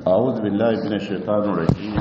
أعوذ بالله من الشيطان الرجيم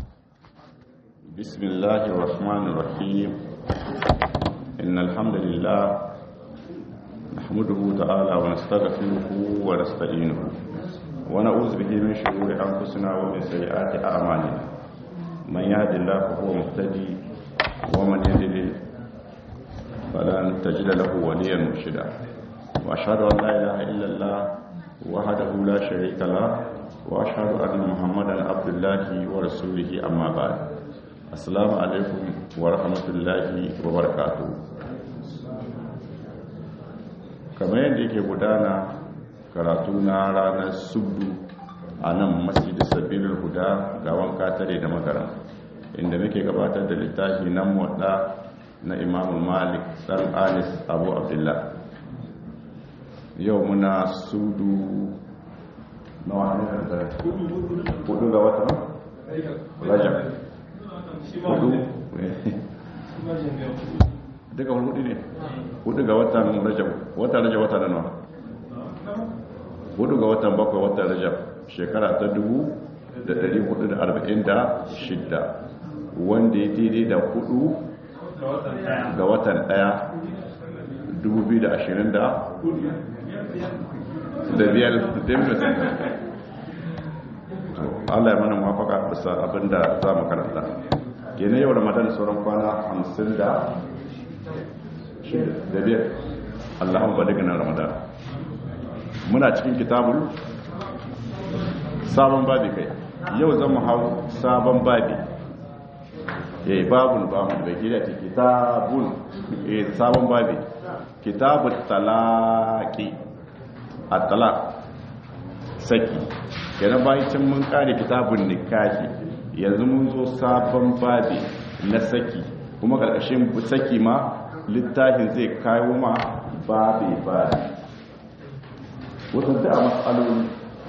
بسم الله الرحمن الرحيم إن الحمد لله نحمده تعالى ونستغفره ونستعينه ونعوذ به من شرور أنفسنا ومن سيئات أعمالنا من يهد الله فهو مهتدي ومن يضلل فلن تجد له وليا مرشدا وأشهد أن لا إله إلا الله وحده لا شريك له وأشهد أن محمدا عبد الله ورسوله أما بعد السلام عليكم ورحمة الله وبركاته kamar yadda yake gudana karatu na ranar subdu a nan masjidin sabirin huda ga wanka tare da magara inda muke gabatar da littafi na muwadda na imamu malik dan anis abu abdullah yau muna sudu na wani da hudu ga watan rajab hudu duka hudu ne hudu ga watan rajab watan rajab wata nawa hudu ga watan bakwai watan rajab shekara ta dubu da dari hudu da arba'in da shidda wanda ya daidai da hudu ga watan daya dubu biyu da ashirin da da biyar democrat Allah ya mana mafaka bisa abinda za mu karanta gene yau ramadan sauran kwana hamsin da da biyar Allahun ba daga nan ramadan muna cikin kitabul sabon babi kai yau zan mu hau sabon babi ya yi babun babun bai gida ce kitabun sabon babi kitabun talaki a talak saki kenan bayan can mun kare kitabun nikahi yanzu mun zo sabon babi na saki kuma karkashin saki ma littafin zai kawo ma babi babi wata da matsaloli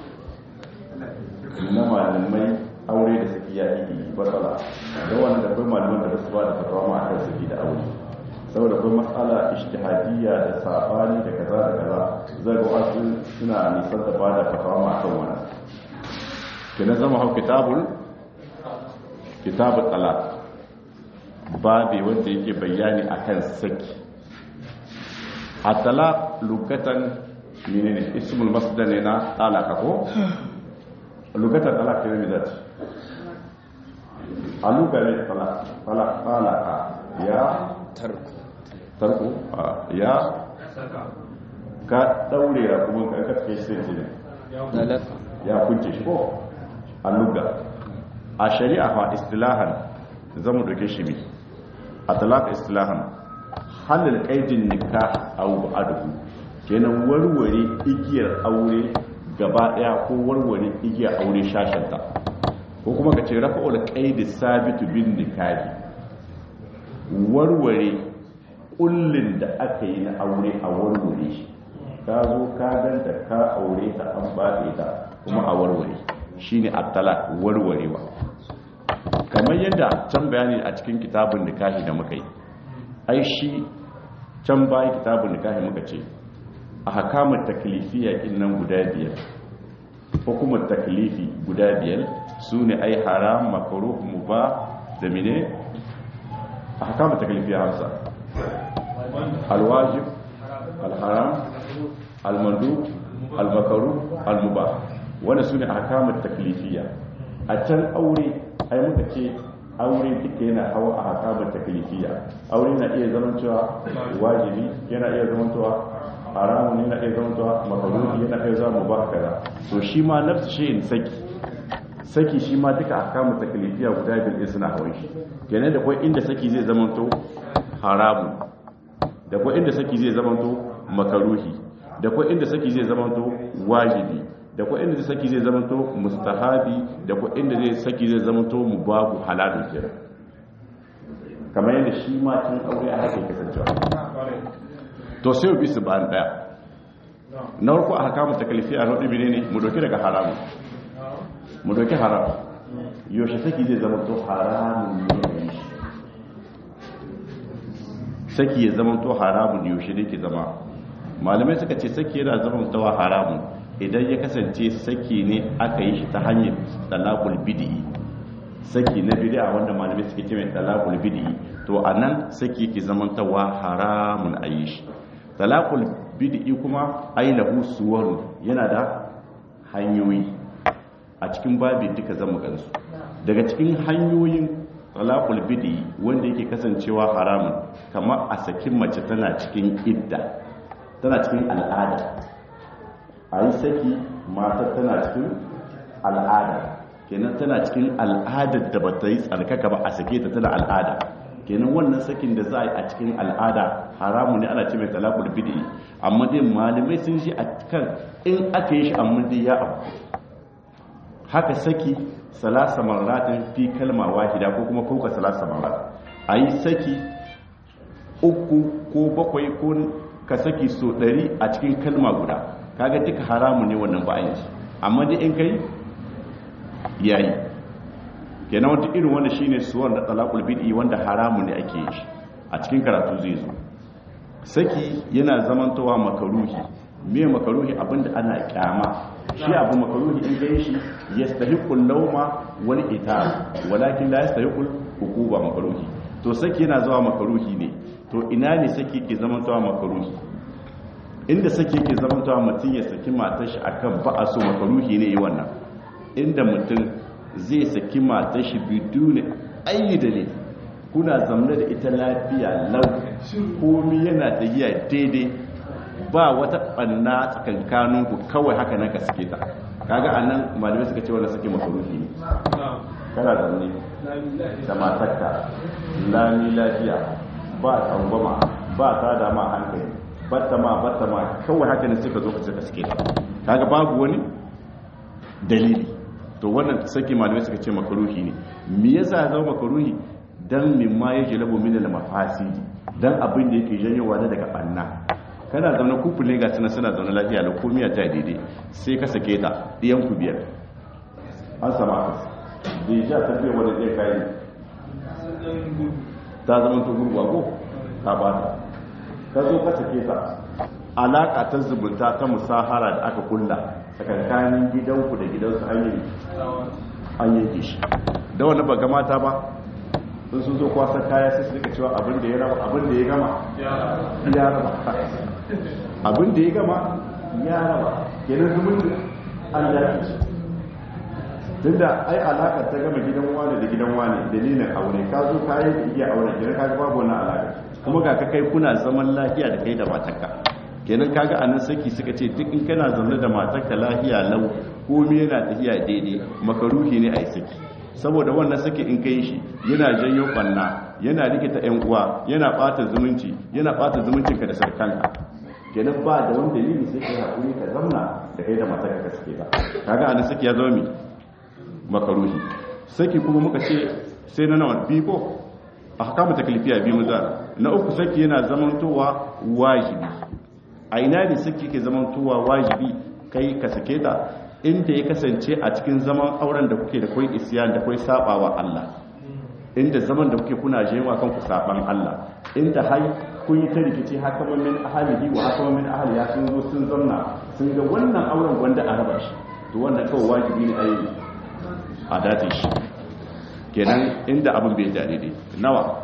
na malamai aure da saki ya yi batsala da wanda akwai malaman da su ba da fatawa ma akan saki da aure saboda akwai matsala ishtihadiyya da sabani da kaza da kaza zai ga wasu suna nisan da bada fatawa ma akan wannan kina zama hau kitabul kitabul talaq babi wanda yake bayani akan saki a talaq lugatan menene ismul masdar ne na talaka ko lugatan talaq ne zai a lugarin talaq talaq talaka ya tarku tarko ya ka daure ya kuma ka kace shi ne ya kunce shi ko aluga a shari'a fa istilahan zamu doke shi mi a talaka istilahan halal qaidin nikah aw ba'dahu kenan warware igiyar aure gaba daya ko warware igiyar aure shashanta ko kuma ka ce rafa'ul qaidi sabitu bin nikahi warware kullin da aka yi na aure a warware shi ka zo ka ganta ka aure ta an baɗe ta kuma a warware shi ne attala warwarewa kamar yadda can bayani a cikin kitabun nikahi da muka yi ai shi can bayan kitabun nikahi muka ce a hakamun taklifiya nan guda biyar hukumar taklifi guda biyar su ne ai haram makaruh mubah da mine a hakamun taklifiya hamsa alwajib alharam almandu albakaru almubah wanda su ne a hakamun taklifiya a can aure ai muka ce aure duka yana hawa a hakamun taklifiya aure na iya zaman cewa wajibi yana iya zaman cewa haramun yana iya zaman cewa makaruhi yana iya zama mubah kaza to shi ma nafsu shi saki saki shi ma duka a hakamun taklifiya guda biyu suna hawan shi kenan da kwai inda saki zai zama to haramun da kuwa inda saki zai zamanto makaruhi da kuwa inda saki zai zamanto wajibi da kuwa inda saki zai zamanto mustahabi da kuwa inda zai saki zai zamanto mubahu halalun kira kamar yadda shi ma cin aure a haka kasancewa to sai bi su bayan daya na farko a haka mata kalifi a rodi ne mu doki daga haramu mu doki haram yaushe saki zai zamanto haramun ne saki ya zama to haramun yaushe ne ke zama malamai suka ce saki yana zama tawa haramun idan ya kasance saki ne aka yi shi ta hanyar talaqul bid'i saki na bid'a wanda malamai suke ce mai talaqul bid'i to anan saki yake zamantawa haramun ayi shi talaqul bid'i kuma ailahu suwarun yana da hanyoyi a cikin babi duka zamu gansu daga cikin hanyoyin talaqul bid'i wanda yake kasancewa haramun kamar a sakin mace tana cikin idda tana cikin al'ada a yi saki matar tana cikin al'ada kenan tana cikin al'adar da ba ta yi tsarkaka ba a sake ta tana al'ada kenan wannan sakin da za a yi a cikin al'ada haramu ne ana ce mai talakul bidi amma dai malamai sun shi a kan in aka yi shi amma dai ya abu haka saki salasa maratin fi kalma wahida ko kuma kuka salasa marat a yi saki uku ko bakwai ko ka saki so ɗari a cikin kalma guda kaga duka haramu ne wannan bayan shi amma dai in kai yayi kenan wata irin wanda shine suwar da talaqul bid'i wanda haramu ne ake yi a cikin karatu zai zo saki yana zamantowa makaruhi me makaruhi abinda ana kyama shi abu makaruhi in gai shi yastahiqul lawma wal itab walakin la yastahiqul hukuba makaruhi to saki yana zuwa makaruhi ne to ina ne saki ke zamantowa makaruhi inda saki ke zamantowa mutum ya saki matar shi akan ba a so makaruhi ne yi wannan inda mutum zai saki matar shi biduni ayi dalil kuna zamne da ita lafiya lau komi yana tafiya daidai ba wata banna tsakankanin ku kawai haka nan ka suke ta kaga anan malamai suka ce wannan suke makaruhi ne kana zamne da matarka lami lafiya ba tsangwama ba ta da ma hankali batta ma batta ma kawai haka ne suka zo ka suka suke ta kaga babu wani dalili to wannan saki malamai suka ce makaruhi ne me yasa zama makaruhi dan mimma ya jalabu min al mafasidi dan abin da yake janyowa da daga banna kana zaune kufu ne ga suna suna zaune lafiya da komiya ta daidai sai ka sake ta diyan ku biyar an sama ka da ya ta biya wanda zai kai ta zama ta gurgwa ko ka bata ka zo ka sake ta alaka ta zubunta ta musahara da aka kulla tsakankanin gidanku da gidansu an yanke shi da wani ba mata ba sun sun zo kwasa kaya sai su rika cewa abin da ya raba abin da ya gama ya raba abin da ya gama ya raba kenan zumunci an yafi shi tun da ai alakar ta gama gidan wani da gidan wani dalilin aure ka zo ka yi da iya aure kenan ka babu wani alaka kuma ga ka kai kuna zaman lafiya da kai da matarka kenan kaga anan saki suka ce duk in kana zaune da matarka lafiya lau komai yana tafiya daidai makaruhi ne a yi saki saboda wannan saki in kai shi yana janyo banna yana rikita yan uwa yana bata zumunci yana bata zumuncinka da sarkanka kenan ba da wani dalili sai kai hakuri ka zamna da kai da matarka ka sake ta kaga anan saki ya zama mi makaruhi saki kuma muka ce sai na nawa biyu a hakamu taklifiya biyu maza na uku saki yana zamantowa wajibi a ina ne saki ke zamantowa wajibi kai ka sake ta inda ya kasance a cikin zaman auren da kuke da kwai isiyan da kwai sabawa Allah inda zaman da kuke kuna jewa kan ku saban Allah inda hai kun yi ta rikici haka min ahalihi wa haka min ahliya sun zo sun zanna sun ga wannan auren gwanda a raba shi to wannan kawai wajibi ne a yi a dace shi kenan inda abin bai da daidai nawa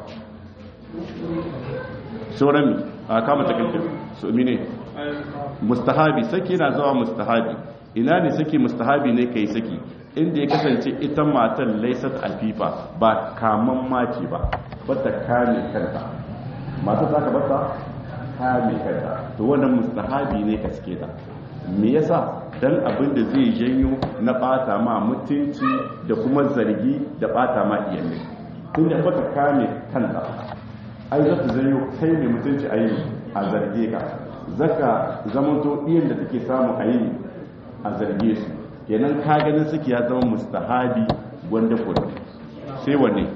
sauran mi a kama takalfin su mine mustahabi saki na zawa mustahabi ina ne saki mustahabi ne kai saki inda ya kasance ita matan laisat alfifa ba kaman mace ba bata kame kanta mata ta ka bata kame kanta to wannan mustahabi ne ka suke ta me yasa dan abin da zai janyo na bata ma mutunci da kuma zargi da bata ma iyalai tun da bata kame kanta ai za ta janyo kai mai mutunci a yi a zarge ka zaka zamanto iyan da take samu a yi a zarge su kenan ka ganin suke ya zama mustahabi wanda kudu sai wanne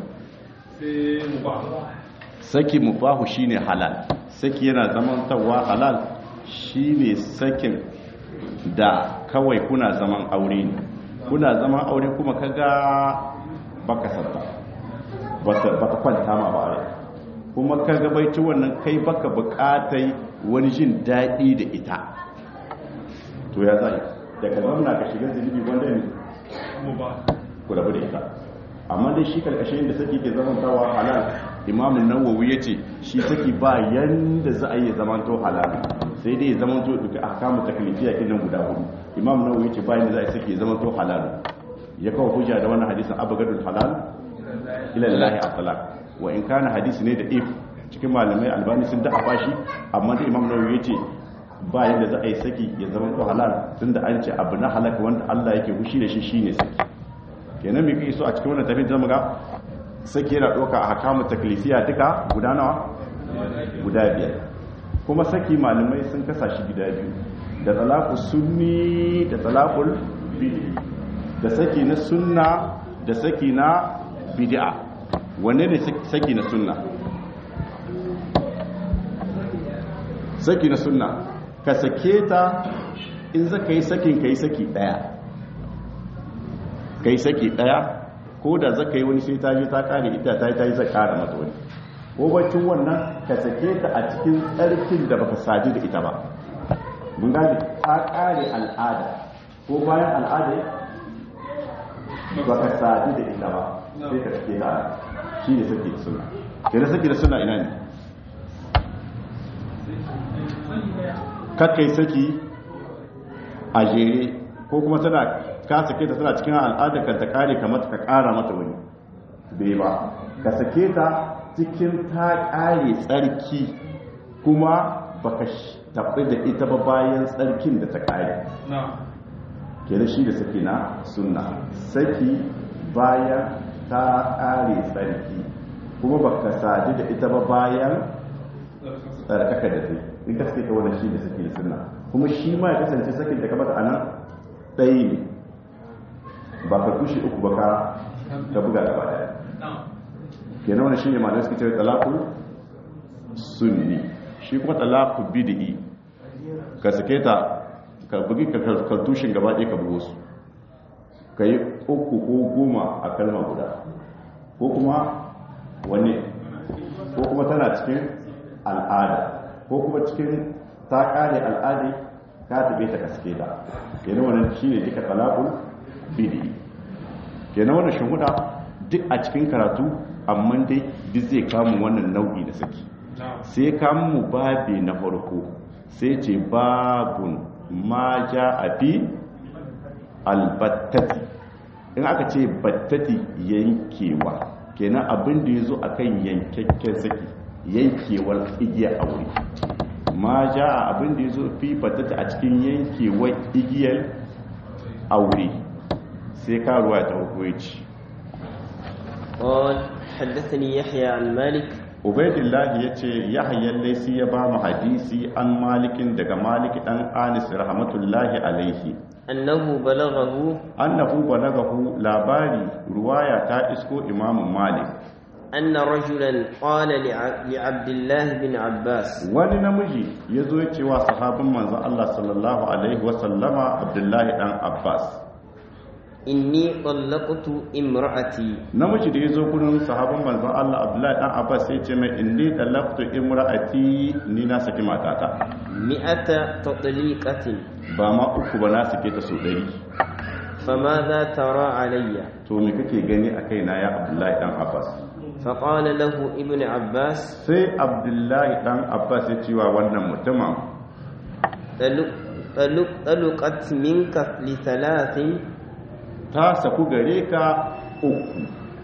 saki mubahu shine halal saki yana zamantawa halal shine sakin da kawai kuna zaman aure ne kuna zaman aure kuma kaga baka sabba baka kwanta ma ba rai kuma kaga baici wannan kai baka bukatai wani jin daɗi da ita to ya zai da ka zauna ka shiga zunubi wanda ne ku rabu da ita amma dai shi karkashin da saki ke zamantawa halal imamun nawawi ya ce shi saki ba yanda za a yi zamanto halal sai dai zamanto duka ahkamu taklifiya kinan guda hudu imam nawawi ya ce ba yanda za a yi saki zamanto halal ya kawo hujja da wannan hadisin abagadul halal ila lillahi at-talaq wa in kana hadisi ne da if cikin malamai albani sun da afashi amma da imam nawawi ya ce ba yanda za a yi saki ya zamanto halal tunda an ce abu na halaka wanda Allah yake hushi da shi shine saki kenan mai kai so a cikin wannan tafiyar zama ga sake yana ɗauka a hakamun taklifiya duka guda nawa guda biyar kuma saki malamai sun kasa shi gida biyu da talaku sunni da talakul bid'i da saki na sunna da saki na bid'a wanne ne saki na sunna saki na sunna ka sake ta in zaka yi sakin ka yi saki daya kai saki daya ko da zaka yi wani sai ta je ta kare ita ta yi ta yi zai kara mata wani ko bacin wannan ka sake ta a cikin tsarkin da baka sadu da ita ba mun gane ta kare al'ada ko bayan al'ada baka sadu da ita ba sai ka sake ta shi ne sake da suna kenan sake da suna ina ne kakkai saki a jere ko kuma tana ka sake ta tana cikin al'adar ka ta kare ka mata ka kara mata wani bai ba ka sake ta cikin ta kare tsarki kuma baka tafi da ita ba bayan tsarkin da ta kare kenan shi da saki na sunna saki bayan ta kare tsarki kuma baka sadu da ita ba bayan tsarkaka da ta in ka sake ta wannan shi da saki da sunna kuma shi ma ya kasance sakin da ka mata anan ɗaya ne ba ka kushe uku ba ka ka buga gaba daya kenan wannan shine ma'anar suke cewa talaqul sunni shi kuma talaqul bid'i ka sake ta ka bugi ka kaltushin gaba ɗaya ka bugo su ka yi uku ko goma a kalma guda ko kuma wani ko kuma tana cikin al'ada ko kuma cikin ta kare al'ada ka tabe ta kaske ta kenan wannan shine duka talaqul bidi kenan wannan shuhuda duk a cikin karatu amma dai duk zai kamun wannan nau'i da saki sai kamun mu babi na farko sai ce babun ma ja a fi albattati in aka ce battati yankewa kenan abin da ya zo a kan yankakken saki yankewar igiyar aure ma ja a abin da ya zo fi battati a cikin yankewar igiyar aure sai karuwa ta hukunci قال حدثني يحيى عن مالك ubaidillahi ya ce yahayen laisi ya ba mu hadisi an malikin daga maliki dan anis rahmatullahi alaihi أنه بلغه annahu balagahu labari ruwaya ta isko imamu malik أن رجلا قال لع- لعبد الله بن عباس wani namiji ya zo ya ce wa sahabin manzon Allah sallallahu alaihi wasallama abdullahi dan abbas إني طلقت امرأتي namiji da ya zo gurin sahabin manzon Allah abdullahi dan abbas sai ce mai inni talaqtu imra'ati ni na saki matata مئة تطليقة ba ma uku ba na sake ta so ɗari فماذا ترى علي to me kake gani a kaina ya abdullahi dan abbas فقال له ابن عباس sai abdullahi dan abbas ya cewa wannan mutumin طلق- طلق- طلقت منك لثلاث ta saku gare ka uku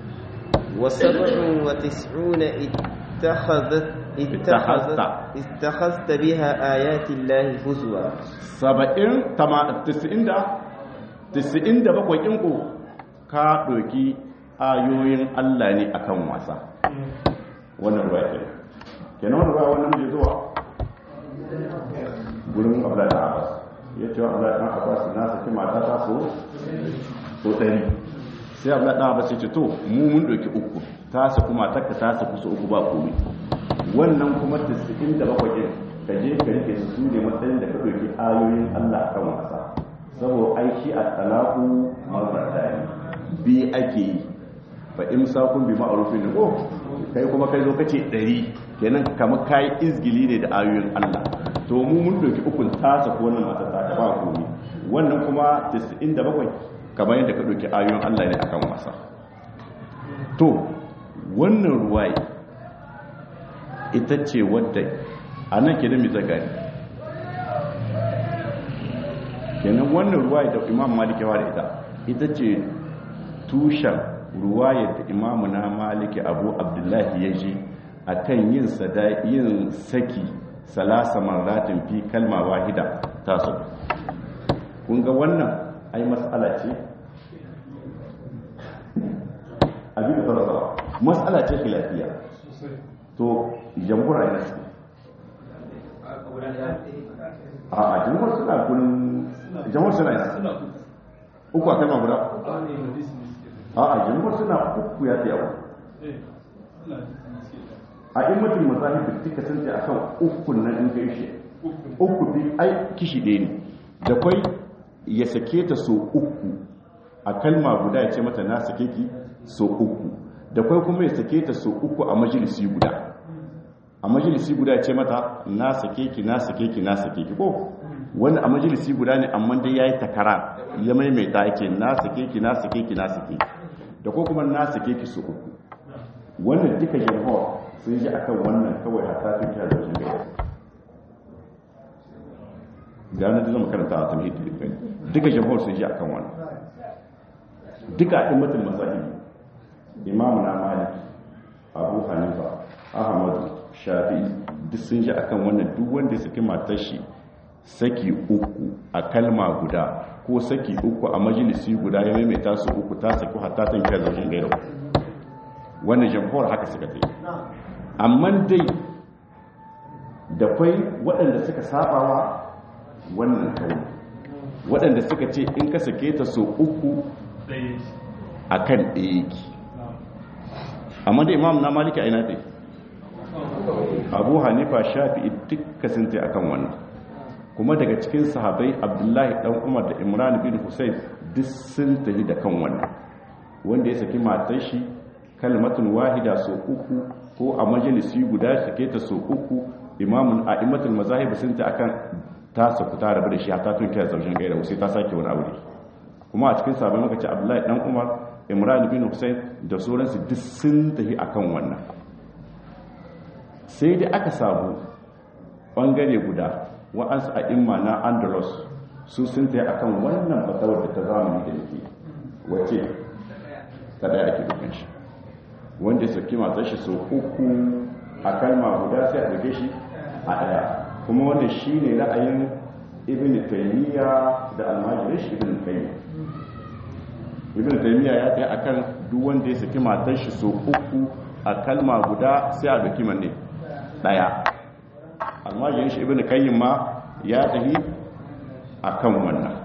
وسبع وتسعون اتخذت اتخذت اتخذت بها آيات الله هزوا saba'in tama- tisa'in da tisa'in da bakwai ɗinku ka ɗauki ayoyin allah ne akan wasa wannan ruwa ke kenan wannan ruwa wannan mai zuwa gurin abdullahi dan abbas ya ce wa abdullahi dan abbas na saki mata ta so so ɗari sai abdullahi dan abbas ya ce to mu mun ɗauki uku ta saku matarka ta saku so uku ba komai wannan kuma 97 ɗin ka je ka rike su su ne matsayin da ka ɗauki ayoyin Allah a kan wasa saboda aiki a talaku marmarta ne bi ake yi fa imsakun bi ma'rufin ne ko kai kuma kai zo kace 100 kenan kamar kai izgili ne da ayoyin Allah to mu mun doki ukun ta sako wannan matar ta ba komi wannan kuma 97 kamar yadda ka doki ayoyin Allah ne akan wasa to wannan ruwaye ita ce wadda a nan ke da mai zagari kenan wannan ruwaye da imam maliki wa da ita ita ce tushen ruwaye da imamu na maliki abu abdullahi ya ji a kan yin yin saki salasa maratin fi kalma wahida ta su kun ga wannan ai matsala ce abin da fara matsala ce filafiya to jamhura yana su a a jamhur suna kunin jamhur suna yana uku a kalma guda a a jamhur suna uku ya fi yawa a in mutum mazahib da suka san a kan ukun nan in kai shi uku bi ai kishi ɗaya ne da kwai ya sake ta so uku a kalma guda ya ce mata na sake ki so uku da kwai kuma ya sake ta so uku a majalisi guda a majalisi guda ya ce mata na sake ki na sake ki na sake ki ko wani a majalisi guda ne amma dai yayi takara ya maimaita yake na sake ki na sake ki na sake ki da ko kuma na sake ki so uku wannan duka jamhur sun ji akan wannan kawai a tafin kyar da jami'a gane da zama karanta a tamhid da duka jamhur sun ji akan wannan duka ɗin mutum masahibi imamu na maliki abu hanifa ahmadu shafi'i duk sun ji akan wannan duk wanda ya saki matar shi saki uku a kalma guda ko saki uku a majalisi guda ya maimaita su uku ta saki hatta tan kai zaujin gairo wannan jamhur haka suka ta yi amma dai da kwai waɗanda suka sabawa wannan kawai waɗanda suka ce in ka sake ta so uku a kan ɗaya yake amma da imam na maliki a ina ɗai abu hanifa shafi duka sun ta akan wannan kuma daga cikin sahabai abdullahi ɗan umar da imran bin hussein duk sun tafi da kan wannan wanda ya saki matar shi kalmatun wahida so uku ko a majalisi guda sake ta so uku imamun a imatul mazahib sun ta akan ta saku ta rabu da shi ta tun kiyar zaujin gaira sai ta sake wani aure kuma a cikin sabon muka ce abdullahi dan umar imran bin hussein da sauransu duk sun tafi akan wannan sai dai aka samu bangare guda wa'ansu a imma na andalus su sun tafi akan wannan fatawar da ta zamani da yake wace ta daya ake dukkan shi wanda saki matar shi sau uku a kalma guda sai a duke shi a daya kuma wanda shi ne ra'ayin ibn taymiya da almajirin shi ibn qayyim ibn taymiya ya kai akan duk wanda ya saki matar shi sau uku a kalma guda sai a duki manne daya almajirin shi ibn qayyim ma ya tafi akan wannan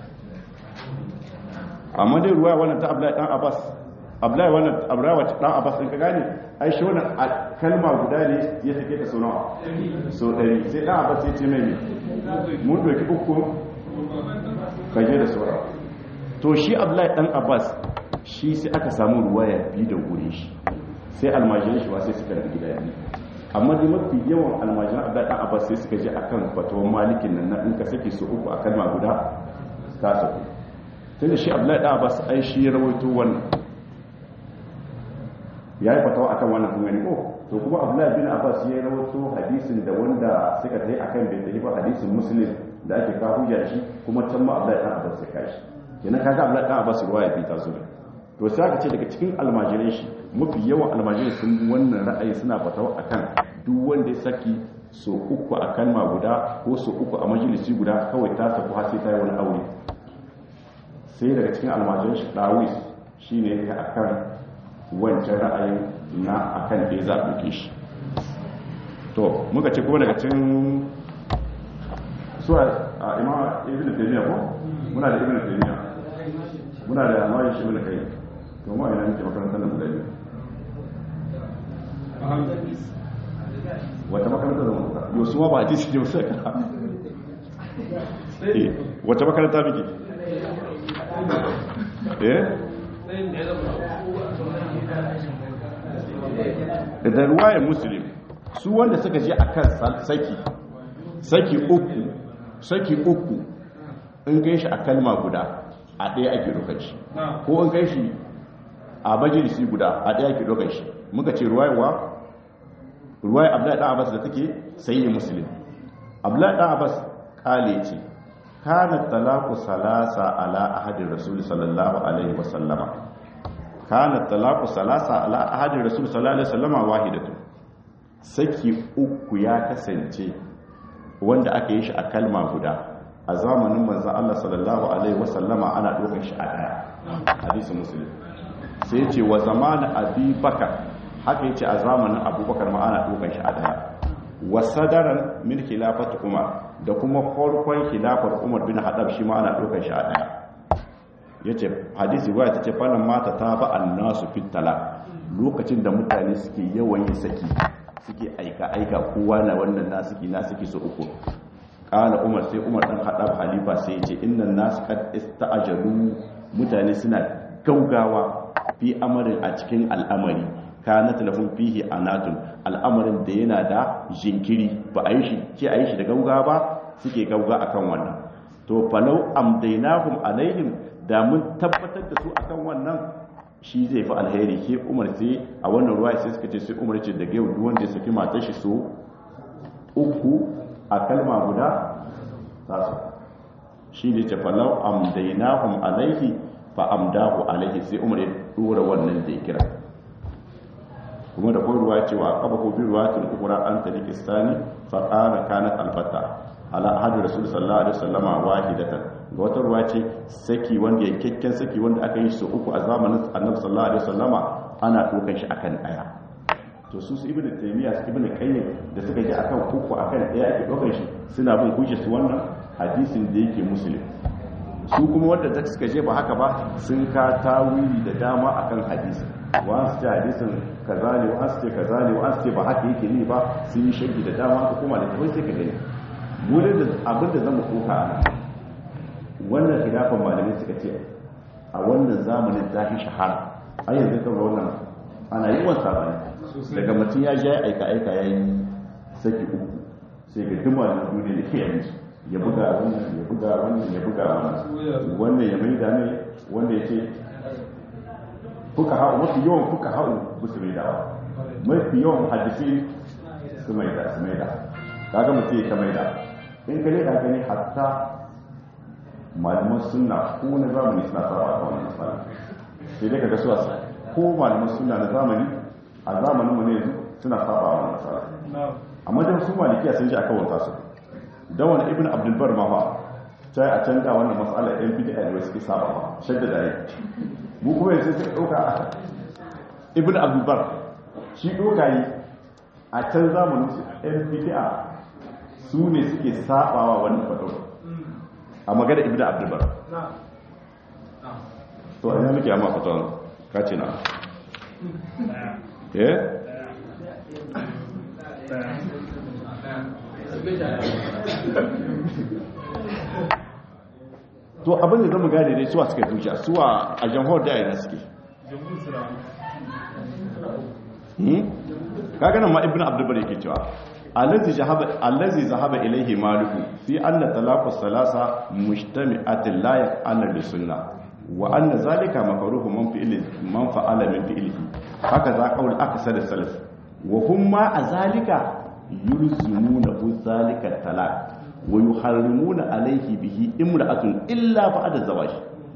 amma dai ruwa wannan ta abdullahi dan abbas abdullahi wannan abdullahi wacce dan abbas din ka gane ai shi wannan kalma guda ne ya take ta so nawa so dari sai dan abbas ya ce mai mun doki uku kaje da sura to shi abdullahi dan abbas shi sai aka samu ruwaya bi da gure shi sai almajirin shi ba sai suka rubuta gida biyu amma dai mafi yawan almajiran abdullahi dan abbas sai suka je akan fatawan malikin nan na in ka sake su uku a kalma guda ka saku tunda shi abdullahi dan abbas ai shi ya rawaito wannan ya yi fatawa akan wannan kuma ne ko to kuma abdullahi bin abbas ya rawaito hadisin da wanda suka tayi akan bai tayi ba hadisin muslim da ake ka hujja shi kuma can ma abdullahi dan abbas ya kashi kenan kaga abdullahi dan abbas ruwaya bi ta zo to sai aka ce daga cikin almajirai shi mafi yawan almajirai sun wannan ra'ayi suna fatawa akan duk wanda ya saki so uku a kalma guda ko so uku a majalisi guda kawai ta saku har sai ta yi wani aure sai daga cikin almajirai shi dawis shine ya akan wancan ra'ayin na akan da za a ɗauke shi to muka ce kuma daga cin suwa a ima ibn taymiya ko muna da ibn taymiya muna da amayin shi ibn kai to ma ina muke makarantar da guda biyu wata makaranta da muka yau su ma ba a ji su ne musa ka wata makaranta muke eh da ruwayar musulun su wanda suka je a kan saki saki uku saki uku in kai shi a kalma guda a ɗaya ake ɗaukar shi ko in kai shi a majalisi guda a ɗaya ake ɗaukar shi muka ce ruwayewa ruwaye abdullahi ɗan abbas da take sayi musulun abdullahi ɗan abbas ƙale ce kana talaku salasa ala ahadin rasul sallallahu alaihi wasallama kana talaku salasa ala ahadin rasul sallallahu alaihi wasallama wahidatu saki uku ya kasance wanda aka yi shi a kalma guda a zamanin manzan Allah sallallahu alaihi wasallama ana ɗaukar shi a ɗaya hadisi musulun sai ce wa zamanin abubakar haka yace a zamanin abubakar ma ana ɗaukar shi a ɗaya wa sadaran min khilafat umar da kuma farkon khilafar umar bin hadab shi ma ana ɗaukar shi a ɗaya yace hadisi waya tace fannin mata ta ba annasu fitala lokacin da mutane suke yawan yin saki suke aika aika kowa na wannan na suke na suke so uku kala umar sai umar dan hadab halifa sai yace innan nas qad ista'jalu mutane suna gaugawa fi amarin a cikin al'amari kanat lahum fihi anatun al'amarin da yana da jinkiri ba a yi shi ce a yi shi da gauga ba suke gauga akan wannan to falau amdainahum alaihim da mun tabbatar da su akan wannan shi zai fi alheri ke umar sai a wannan ruwa sai suka ce sai umar ce daga yau wanda ya saki matar shi so uku a kalma guda tasu shi ne ce falau amdainahum alaihi fa amdahu alaihi sai umar ya dora wannan da ya kira kuma da kuma ruwa cewa kaba ko bin ruwa tun ukura an tari kistani fa qala kanat alfata ala ahadu rasul sallallahu alaihi wasallama wahidatan ga wata ruwa ce saki wanda ya kekken saki wanda aka yi su uku a zamanin annabi sallallahu alaihi wasallama ana dokan shi akan daya to su su ibnu taymiya su ibnu qayyim da suka ji akan uku akan daya ake dokan shi suna bin hujjar su wannan hadisin da yake muslim su kuma wanda da suka je ba haka ba sun ka tawili da dama akan hadisi wa su ce hadisin kaza ne wa su ce kaza ne wa su ce ba haka yake ne ba sun yi shirki da dama ko kuma da tawai sai ka gani mu da abin da zama koka ana wannan khilafan malamai suka ce a wannan zamanin zafi shahara a yanzu kan wannan ana yi wasa bane daga mutum ya ja aika aika yayi saki uku sai ga duma da duniya da ke yanzu ya buga wannan ya buga wannan ya buga wannan wannan ya maida ne wanda ya ce fuka ha'u mafi yawan fuka ha'u ba su maida ba mafi yawan hadisi su maida su maida kaga mutum ya ta maida in ka leda gani hatta malaman sunna ko na zamani suna fara a wannan matsala sai dai kaga suwa ko malaman sunna na zamani a zamanin mu ne yanzu suna saba a wannan matsala amma dan su malikiya sun ji aka wanta su dan wani ibn abdul bar ma fa sai a canza wannan matsala ɗan bid'a ne wasu ke saba ba shadda da rai mu kuma yanzu sai ɗauka ibn abdul bar shi ɗauka yi a can zamanin su ɗan bid'a su ne suke sabawa wannan fatawa a magana ibn abdul bar to ina muke amma fatawa ka ce na eh to abin da zama gane dai suwa suka zuciya suwa a jamhur da yana suke kaga nan ma ibnu abdul yake cewa allazi zahaba allazi zahaba ilayhi maliku fi anna talaqu salasa mujtami'atin la yaqana bi sunnah wa anna zalika makruhu man fi'li man fa'ala min fi'lihi haka za qaul aksar salaf wa hum ma azalika yulzimuna bu zalika talaq wa yuharrimuna alayhi bihi imra'atun illa ba'da zawaj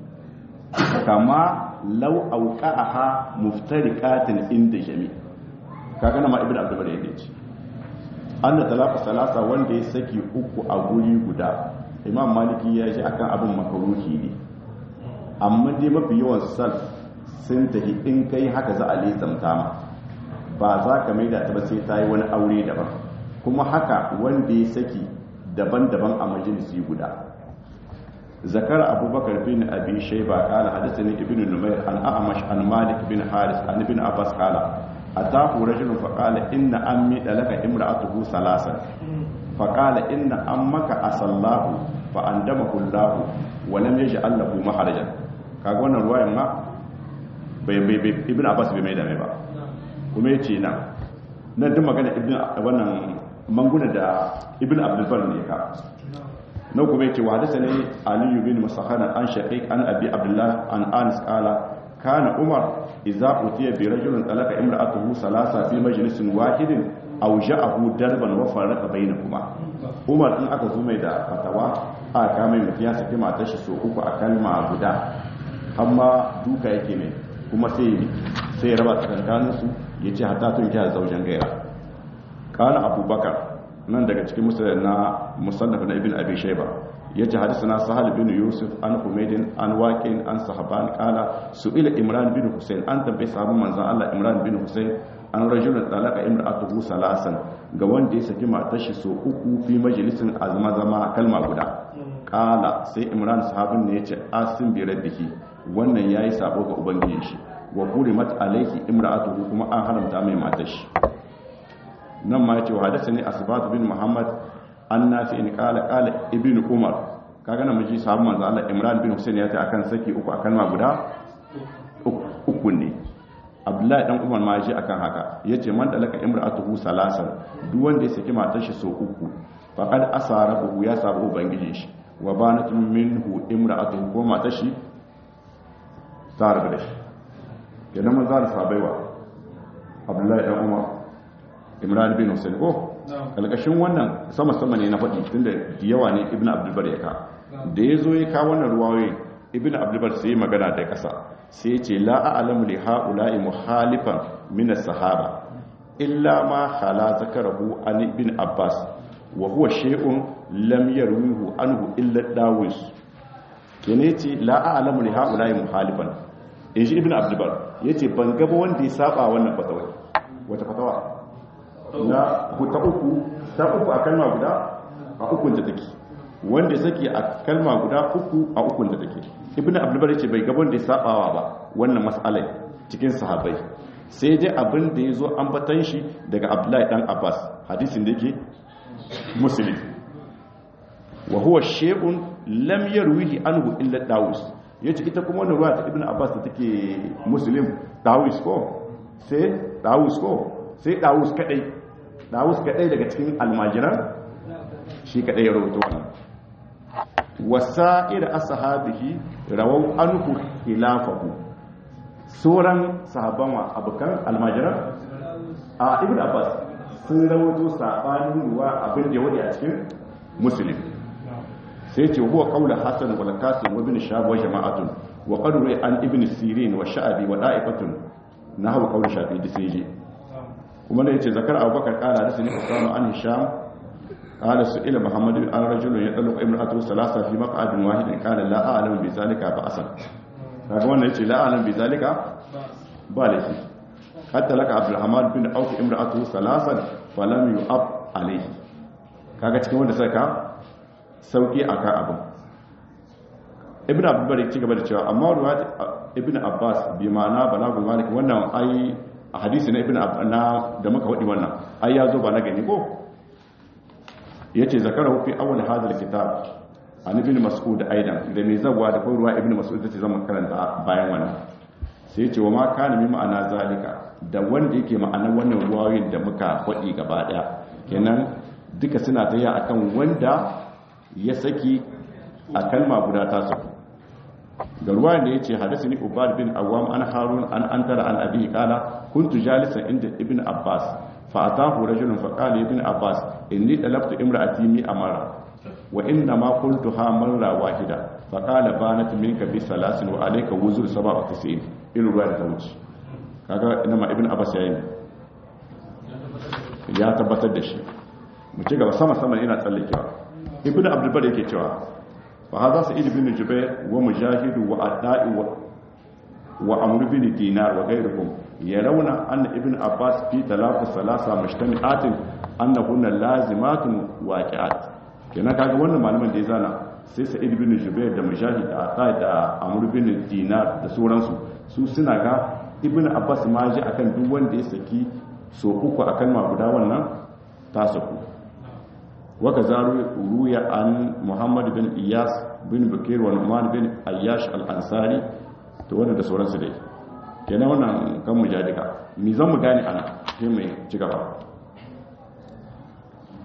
kama law awqa'aha muftariqatin inda jami kaga ma ibnu abdul bari yace anna talaqa salasa wanda ya saki uku a guri guda imam maliki ya ce akan abin makaruhi ne amma dai mafi yawan sal sun tafi in kai haka za a lizamta ma ba za ka maida ta ba sai ta yi wani aure daban kuma haka wanda ya saki daban-daban a majalisi guda zakar abubakar bin abi shayba qala hadathani ibnu numayr an a'mash an malik bin haris an ibn abbas qala atahu rajulun fa qala inna ammi dalaka imra'atuhu salasan fa qala inna ammaka asallahu fa andamahu allah wa lam yaj'al lahu maharajan kaga wannan ruwayan ma bai bai ibn abbas bai mai da mai ba kuma yace na nan duk magana ibn wannan manguna da ibn abdulbar ne ka na kuma yake wa hadasa ne aliyu bin musahana an shaqiq an abi abdullah an anas qala kana umar idza utiya bi rajulin talaka imra'atuhu salasa fi majlisin wahidin aw ja'ahu darban wa farqa bainakuma umar in aka zo mai da fatawa a kame mutum ya saki matar shi so uku a kalma guda amma duka yake mai kuma sai sai raba tsakankanin su yace hatta tun kiya zaujen gaira kana abubakar nan daga cikin musulun na musannaf na ibn abi shayba yace hadisana sahal bin yusuf an humaydin an waqin an sahaban qala su'ila imran bin husayn an tambayi sahabban manzon Allah imran bin husayn an rajulun talaka imra'atuhu salasan ga wanda ya saki matar shi so uku fi majalisin azma zama kalma guda qala sai imran sahabin ne yace asim bi rabbihi wannan yayi sabo ga ubangiji shi wa hurimat alayhi imra'atuhu kuma an haramta mai matar shi nan ma yace wa hadathani asbat bin muhammad an nafi in qala qala ibn umar kaga nan miji sahabban manzo Allah imran bin husayn yace akan saki uku akan ma guda uku ne abdullahi dan umar ma ji akan haka yace man dalaka imra'atuhu salasan duk wanda ya saki matar shi so uku faqad asarahu ya sabu ubangijin shi wa banat minhu imra'atuhu ko matar shi ta rabu da shi kenan man zara sabaiwa abdullahi dan umar imran bin husayn ko kalkashin wannan sama sama ne na faɗi tunda yawa ne ibnu abdul bar ya ka da yazo ya ka wannan ruwayoyi ibnu abdul bar sai magana da kasa sai ce la'alamu li ha'ula'i muhalifan min as-sahaba illa ma khala zakarahu an ibn abbas wa huwa shay'un lam yarwihu anhu illa dawis kene ce la'alamu li ha'ula'i muhalifan inji ibn abdulbar yace ban gaba wanda ya saba wannan fatawa wata fatawa na ta uku ta uku a kalma guda a ukun ta take wanda saki a kalma guda uku a ukun da take ibn abdulbar yace bai gaban da ya sabawa ba wannan mas'alai cikin sahabbai sai dai abin da yazo an batan shi daga abdullahi dan abbas hadisin da yake muslim wa huwa shay'un lam yarwihi anhu illa dawus yace ita kuma wannan ruwa ta ibn abbas da take muslim dawus ko sai dawus ko sai dawus kadai dawus kadai daga cikin almajiran shi kadai ya rawaito wannan wasa'ir ashabihi rawau anhu khilafahu sauran sahabban wa abukan almajiran a ibn abbas sun rawaito sabanin ruwa abin da ya wadi a cikin muslim sai ce huwa qawla hasan wal qasim wa ibn shahab wa jama'atun wa qad an ibn sirin wa sha'bi wa da'ifatun nahwu qawl shafi da sai je kuma da yace zakar abubakar qala da sani usama an hisham قال سئل محمد عن رجل يطلق امراته ثلاثه في مقعد واحد قال لا اعلم بذلك بأسا kaga wannan yace la alam bi zalika ba laifi hatta laka abdurrahman bin auf imra'atuhu salasan falam yu'ab alayhi kaga cikin wanda saka sauki akan abin ibn abdullah ci gaba da cewa amma ruwayat ibn abbas bi ma'ana balagul malik wannan ai a hadisi na ibn na da muka wadi wannan ai ya zo ba na gani ko yace zakarahu fi awwal hadha alkitab an ibn mas'ud aidan da mai zawa da kuma ruwa ibn mas'ud tace zan karanta bayan wannan sai yace wa ma kana mi ma'ana zalika da wanda yake ma'anar wannan ruwayoyin da muka faɗi gaba daya kenan duka suna taya akan wanda ya saki a kalma guda ta saku ga ruwayan da yace hadisni ubad bin awam an harun an antara an abi qala kuntu jalisan inda ibn abbas فأتاه رجل فقال ابن عباس إني طلبت امرأتي مي أمرا وإنما قلتها مرة واحدة فقال بانت منك بثلاث وعليك وزر سبع وتسعين إلى رواية توجه kaga inama ibn abbas yayin ya tabbatar da shi mu ci gaba sama sama ina tsallakewa ibn abdul bar yake cewa fa hadha sa'id ibn jubair wa mujahid wa adai wa amr bin dinar wa ghayruhum yarawna anna ibn abbas fi talaqu salasa mujtami'atin annahunna lazimatun waqi'at kenan kaga wannan malaman da ya zana sai sa'id bin jubair da mujahid da adai da amr bin dinar da sauransu su suna ga ibn abbas ma ji akan duk wanda ya saki so uku akan ma guda wannan ta saku waka zaru ruya an muhammad bin iyas bin bukir wa numan bin ayyash al-ansari to wannan da sauransu dai kenan wannan kan mujadika mi zan mu gane ana sai mai ci gaba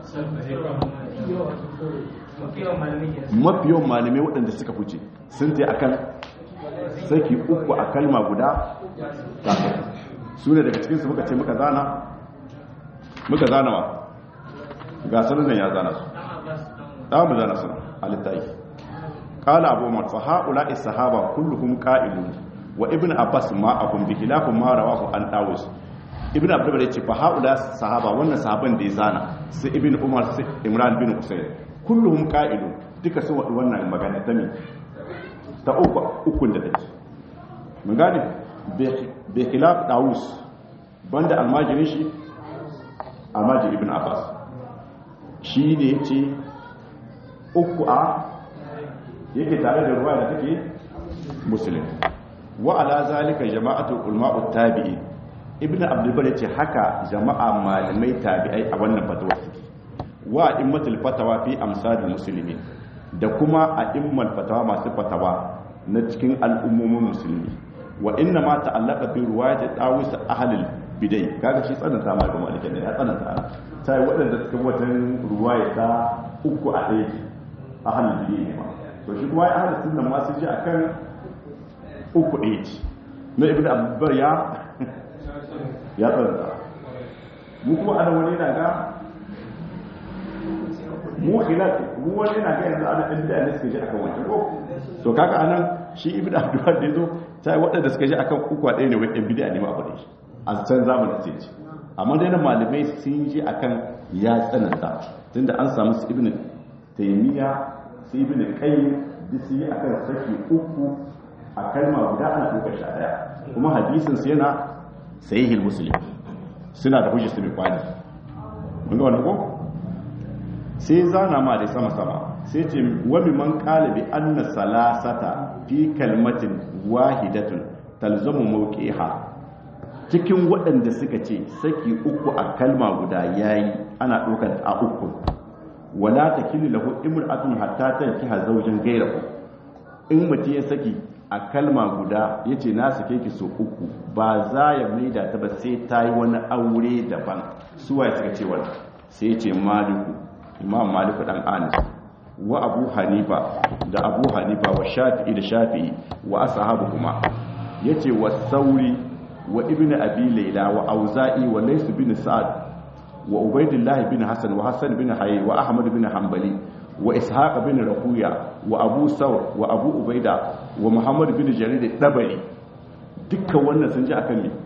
mafi yawan malamai waɗanda suka fice sun ta akan saki uku a kalma guda kafin su ne daga cikinsu muka ce muka zana muka zana wa ga sanar ya zana su ɗan mu zana su a littafi ƙala abu umar fa haƙula sahaba kulluhum ƙa'ilun wa ibn abbas ma abun bi khilafin ma rawahu an dawus ibn abdul ya ce fa haƙula sahaba wannan sahaban da ya zana sai ibn umar sai imran bin husayn kulluhum ƙa'ilun duka sun waɗi wannan magana ta mi ta uku ukun da take mun gane bi khilaf dawus banda almajirin shi almajir ibn abbas shi ne ya ce uku a yake tare da ruwa da take musulun wa ala zalika jama'atu ulma'u tabi'i ibn abdulbar yace haka jama'a malamai tabi'ai a wannan fatawa suke wa immatul fatawa fi amsalil muslimin da kuma a immal fatawa masu fatawa na cikin al'ummomin musulmi wa inna ma ta'allaqa fi riwayat dawis ahlul bidai kaga shi tsananta ma ga malikin ne ya tsananta sai waɗanda suka watan ruwaya ta uku a ɗaya ahlul bidai ne ma to shi kuma ahlus sunna ma sun ji akan uku ɗaya ce na ibnu abbar ya ya tsananta mu kuma ana wani na ga mu khilaf mu wani na ga yanzu ana ɗan bid'a ne suka ji akan wancan ko to kaga anan shi ibnu abdullah da yazo sai waɗanda suka ji akan uku a ɗaya ne wai ɗan bid'a ne ma abu da shi a can zamanin sai ce amma dai na malamai sun ji akan ya tsananta tunda an samu su ibnu taymiya su ibnu qayyim duk sun yi akan saki uku a kalma guda ana ɗaukar sha ɗaya kuma hadisin su yana sahihul muslim suna da hujjar su mai kwani mun ga wannan ko sai zana ma da sama sama sai ce wani man qala bi anna salasata fi kalmatin wahidatun talzamu mawqiha cikin waɗanda suka ce saki uku a kalma guda yayi ana ɗaukar a uku wala takillu lahu imra'atun hatta tankiha zawjan ghayrahu in mutum ya saki a kalma guda yace na sake ki so uku ba za ya maida ta ba sai ta yi wani aure daban suwaye suka ce wannan sai ce maliku imam maliku dan anis wa abu hanifa da abu hanifa wa shafi'i da shafi'i wa ashabu kuma yace wa sauri wa ibn abi layla wa auza'i wa lays bin sa'ad wa ubaydillah bin hasan wa hasan bin hayy wa ahmad bin hanbali wa ishaq bin rahuya wa abu saur wa abu ubaida wa muhammad bin jarir dabari dukkan wannan sun ji akan me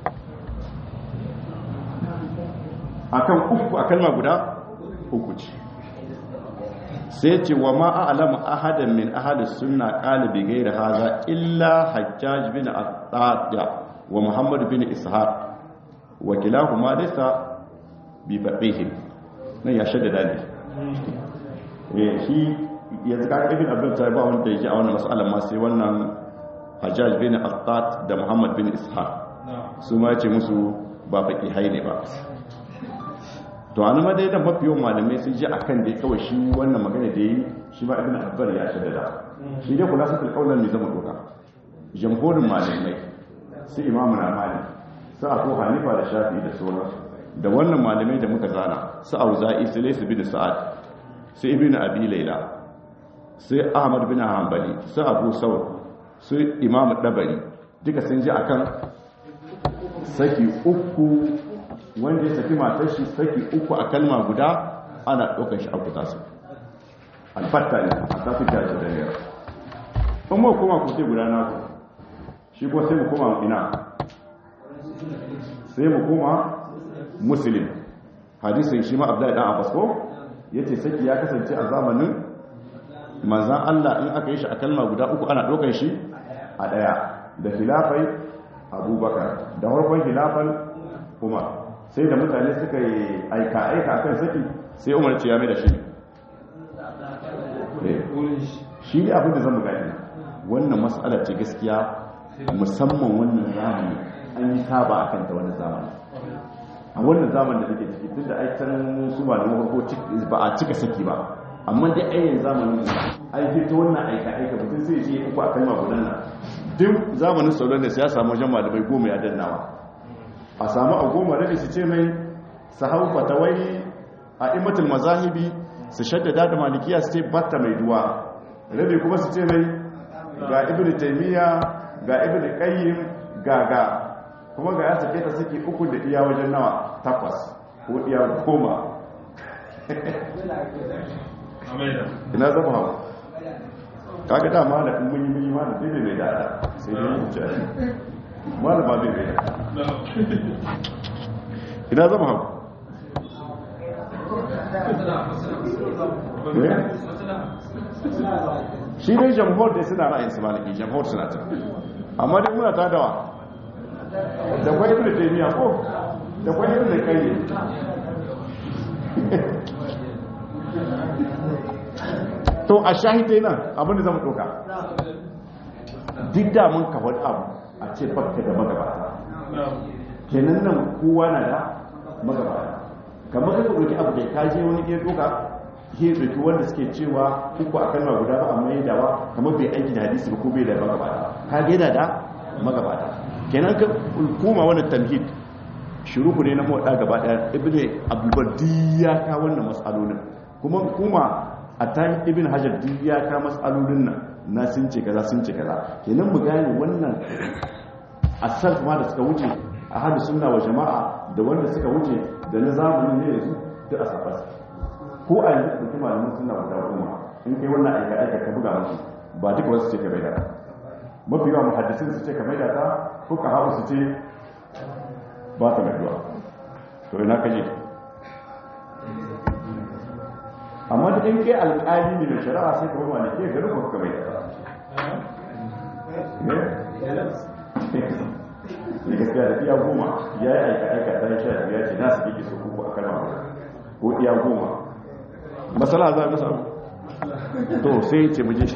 akan uku a kalma guda uku ce sai ce wa ma a'lamu ahadan min ahli sunna qala bi ghairi hadha illa hajjaj bin at-tadda wa muhammad bin ishaq wa kilahuma laysa bi faqih nan ya shaddada ne eh shi yanzu ka ibn abdul ta ba wanda yake a wannan mas'alan ma sai wannan hajjaj bin at-tad da muhammad bin ishaq su ma ce musu ba faqihai ne ba to an ma dai da mafi yawan malamai sun ji akan da kawai shi wannan magana da yi shi ba ibn abbar ya shaddada shi dai kula sa kaulan ne zama doka jamhurin malamai su imamu na malik su abu hanifa da shafi da sauran da wannan malamai da muka zana su auza'i su laysu bin sa'ad su ibn abi layla su ahmad bin hanbali su abu saur su imamu dabari duka sun ji akan saki uku wanda ya saki matar shi saki uku a kalma guda ana ɗaukar shi abu tasu alfatta ne a tafi da shi da yau in mu koma ku sai guda na ku shi ko sai mu koma ina sai mu koma musulun hadisin shi ma abdullahi dan abbas ko yace saki ya kasance a zamanin manzan Allah in aka yi shi a kalma guda uku ana ɗaukar shi a ɗaya da filafai abubakar da harkon filafan umar sai da mutane suka yi aika-aika akan saki sai umar ce ya mai da shi shi ne abin da zan gani wannan matsala ce gaskiya musamman wannan zamani an yi saba a kanta wannan zamani a wannan zamani da nake ciki tun da aikan su ba da mafarko ba a cika saki ba amma dai ayyan zamanin ai fito wannan aika-aika mutum sai ce uku a kalma gudan nan duk zamanin sauran da ya samu wajen malamai goma ya dannawa a samu a goma rabi su ce mai sahau fatawai a imatul mazahibi su shaddada da malikiya su ce batta mai duwa rabi kuma su ce mai ga ibn taymiya ga ibn qayyim ga ga kuma ga ya sake ta saki uku da iya wajen nawa takwas ko iya goma ina zama hawa kaga da ma da mun yi mun yi ma da bai bai da sai dai mu ci ma da ba bai bai ina zama hawa shi dai jamhur dai suna ra'ayin su maliki jamhur suna ta amma dai muna ta dawa da kwai ibn taymiya ko da kwai ibn qayyim to a shahidai nan abinda zama doka duk da mun kawar abu a ce fakka da magabata kenan nan kowa na da magabata kamar ka ɗauki abu da ka je wani iya doka ke ɗauki wanda suke cewa uku a kalma guda ba amma yadda ba kamar bai aiki da hadisi ba ko bai da magabata ka gaida da magabata kenan ka koma wani tamhid shuruhu ne na mawaɗa gaba ɗaya ibn abdulbardi ya ka wannan matsalolin kuma kuma a ta ibn hajar duk ya ka matsalolin nan na sun ce kaza sun ce kaza kenan mu gane wannan asar ma da suka wuce a hadu sunna wa jama'a da wanda suka wuce da na zamani ne yanzu duk a safas ko a yanzu da kuma malamin sunna guda goma in kai wannan aika aika ka buga musu ba duka wasu ce ka bai da mafi yawan muhaddisin su ce ka bai da ta ko ka haɓu su ce ba ta mai to ina kaje amma da in kai alƙali ne mai shari'a sai ka ruwa ne ke garin ko ka bai ne gaskiya da iya goma ya yi aika aika ta yi sha ya ce na su kike su kuku a kalma ko iya goma masala za mu samu to sai ce muje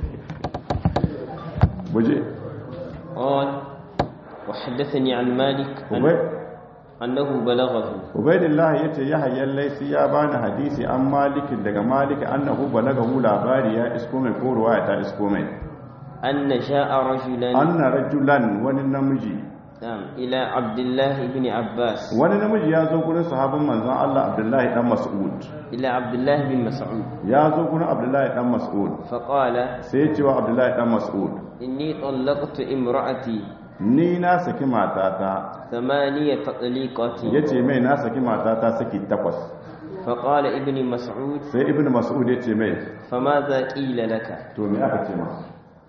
muje قال وحدثني عن مالك أن أنه بلغه ubaidillah ya ce ya hayyar laisi ya bani hadisi an malikin daga maliki annahu balagahu labari ya isko mai korowa ya ta isko mai أن جاء رجلا anna rajulan wani namiji نعم إلى عبد الله بن عباس wani namiji ya zo gurin sahabin manzon Allah Abdullahi dan Mas'ud إلى عبد الله بن مسعود ya zo gurin Abdullahi dan Mas'ud فقال sai ya ce wa Abdullahi dan Mas'ud إني طلقت امرأتي ni na saki matata ثمانية تطليقات yace mai na saki matata saki takwas فقال ابن مسعود sai ibnu Mas'ud ya ce mai فماذا قيل لك to me aka ce masa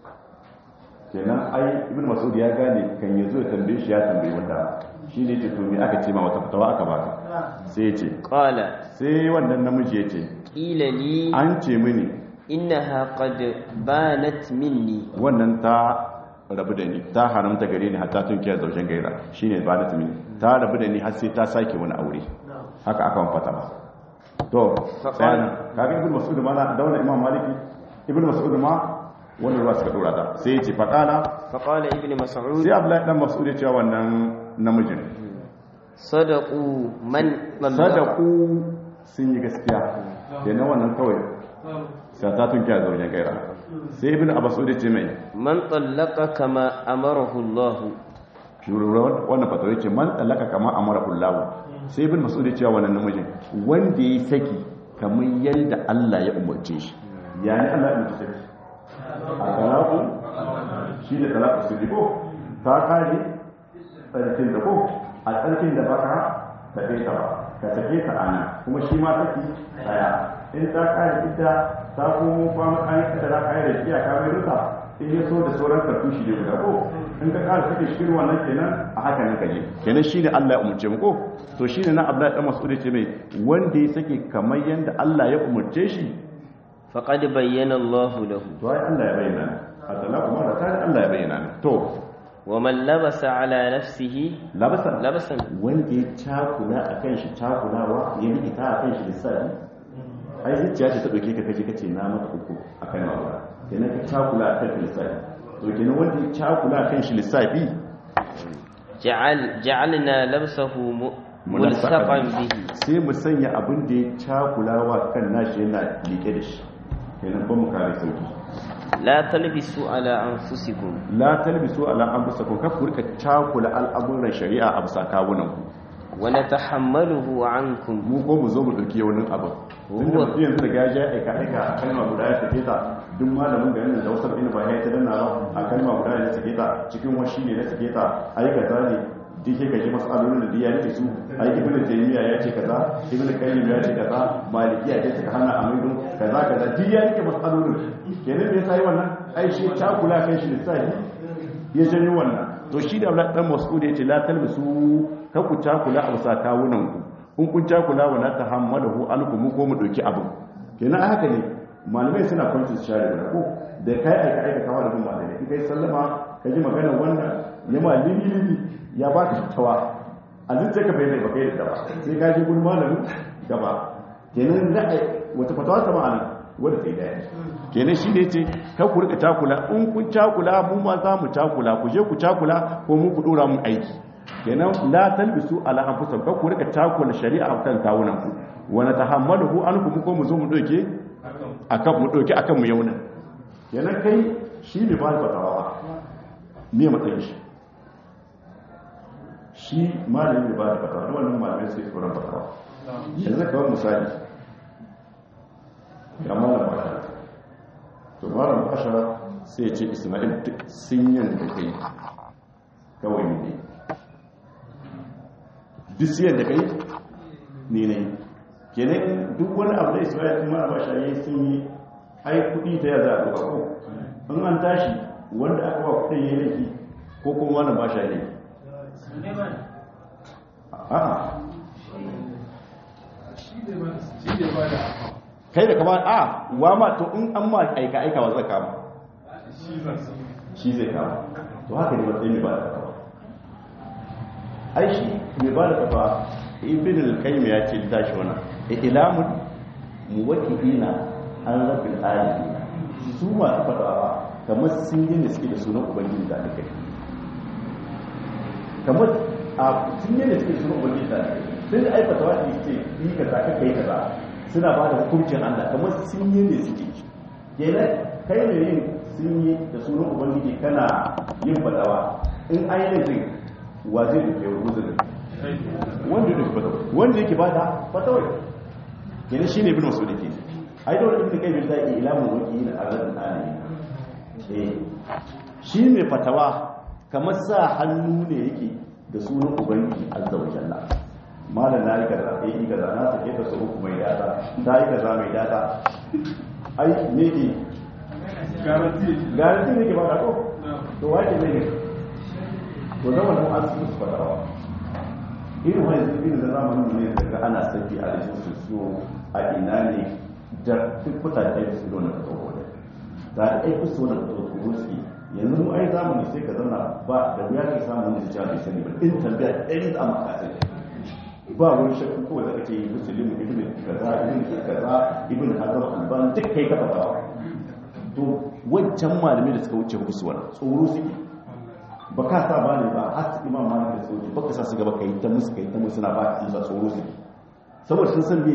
kenan ai ibn mas'ud ya gane kan yazo ya tambaye shi ya tambaye wanda shi ne ce to me aka ce ma wata fatawa aka baka sai ya ce قال sai wannan namiji ya ce قيل لي an ce mini إنها قد بانت مني wannan ta rabu da ni ta haramta gare ni hatta tun kiyar zaujen gaira shine ba da mini ta rabu da ni har sai ta sake wani aure haka aka fata ba to sai kaga ibn mas'ud ma na dauna imam maliki ibn mas'ud ma wannan ruwa suka dora ta sai ya ce faqala فقال ابن مسعود sai abdullahi dan mas'ud ya ce wa wannan namijin صدقوا من طلق sadaku sun yi gaskiya kenan wannan kawai sai ta tun kiyar zaujen gaira sai ibn abbas ya ce mai من طلق كما أمره الله shururar wannan fatawa ce man tsallaka kama amara kullahu sai ibn mas'ud ya ce wa wannan namijin wanda ya saki kamar yadda Allah ya umarce shi yani Allah ya umarce saki a talaku shi da talaku su ko ta kare tsarkin da ko a tsarkin da baka ka kai ta ba ka sake ta ana kuma shi ma saki daya in ta kare ita ta komo kwana kayan da za ka yi da shi a kamar rusa in ya so da sauran kartushi ne guda ko in ka kara sake shirin wannan kenan a haka nan kaje kenan shi ne Allah ya umurce mu ko to shi ne na Abdullahi dan Mas'ud ce mai wanda ya sake kamar yanda Allah ya umurce shi فقد بين الله له to ai Allah ya bayyana a talaku mara ta Allah ya bayyana to ومن لبس على نفسه labasa لبسا wanda ya cakula akan shi cakulawa ya yi ita akan shi lissafi ai zuciya ce ta dauke ka kaje kace na maka uku akan mawa kenan ka cakula akan shi lissafi to kenan wanda ya cakula akan shi lissafi جعل جعلنا لبسه م- ملصقا به sai mu sanya abin da ya cakulawa kan nashi yana liƙe da shi kenan ba mu kare sauki لا تلبسوا على أنفسكم la talbisu ala anfusakum kaf ku rika cakula al'amuran shari'a a bisa kawunan ku ونتحمله عنكم mu ko mu zo mu dauki wani abu tun da mutum yanzu da gaji ya aika aika a kalma guda ya sake ta duk malamin garin da wasu ina ba ya ta danna ba a kalma guda ya sake ta cikin washi ne na sake ta aika kaza ne duk sai kaji masalolin da duk ya rike su ai ibn taymiya ya ce kaza ibn qayyim ya ce kaza malikiya ce suka hana amaidu kaza kaza duk ya rike masalolin kenan me yasa yi wannan ai shi takula kan shi lissafi ya janyo wannan to shi da Abdullahi dan Mas'ud ya ce la talbisu ka ku takula a bisa kawunan ku in kun takula wa la tahammalahu alkum ko mu dauki abin kenan haka ne malamai suna kwanci su share da ko da kai aika aika kawo da malamai in kai sallama ka ji magana wannan ya ma limi limi ya ba ka tawa a zuciya ka bayyana ba kai da ba sai ka ji gurin malamin gaba kenan ra'ayi wata fatawa ta ma'ana wadda ta yi daya kenan shi ne ce ka ku rika takula in kun takula mu ma za mu takula ku je ku takula ko mu ku dora mun aiki kenan la talbisu ala anfusikum ka ku rika takula shari'a kan kawunan ku wa natahammaluhu ankum ko mu zo mu doke akan mu doke akan mu yauna kenan kai shi ne ba fatawa me matsayin shi shi malamin ba da fatawa wannan malamin sai tsoron fatawa yanzu kawai misali ga malam bashara to malam bashara sai ya ce ismail duk sun yin da kai kawai ne duk siyan da kai ne ne kenan duk wani abu da ismail kuma malam bashara ya sun yi ai kudi ta yaza a duka ko in an tashi wanda aka ba kudin ya laifi ko kuma malam bashara ne a'a kai da kama a wa ma to in an ma aika aika wa zaka ma shi zai kama to haka ne matsayin mai ba da kafa ai shi mai ba da kafa ibn al-qayyim ya ce tashi wannan ilamun muwakkilina an rabbil alamin su ma su fadawa kamar sun yi ne suke da sunan ubangiji da kai kamar a sun yi ne suke da sunan ubangiji da kai sun da aikata wa ce yi kaza ka kai kaza suna ba da hukuncin Allah kamar sun yi ne suke kenan kai ne yin sun yi da sunan ubangiji kana yin fadawa in an yi laifin wa zai duke wa guzuri wanda yake fatawa wanda yake bada fatawa kenan shine ibn mas'ud yake ai da wani ibn kayyim zai ilamu waki na arzan alamin eh shi ne fatawa kamar sa hannu ne yake da sunan ubangiji azza wa jalla malam na yi kaza eh yi kaza na sake ta su uku mai data ta yi kaza mai data ai me ke garanti garanti ne ke ba da ko to wace ne ne to zama da an su fadawa irin wani irin da zamanin ne daga ana saki a rikin su so a ina ne da duk mutane su zo na kaso wani da ai ku so na kaso ku rusi yanzu mu ai zamani sai ka zauna ba da wuya ka samu wanda ya bai sani ba in tambaya ɗaya da amma ka sani ba wani shakku ko da kake musulmi ibn kaza ibn kaza ibn hazam alban duk kai ka fadawa to wancan malamai da suka wuce musu wannan tsoro suke ba ka sa ba ne ba har su imam malik da tsoro ba ka sa su gaba kai ta musu kai ta musu na ba su sa tsoro suke saboda sun san me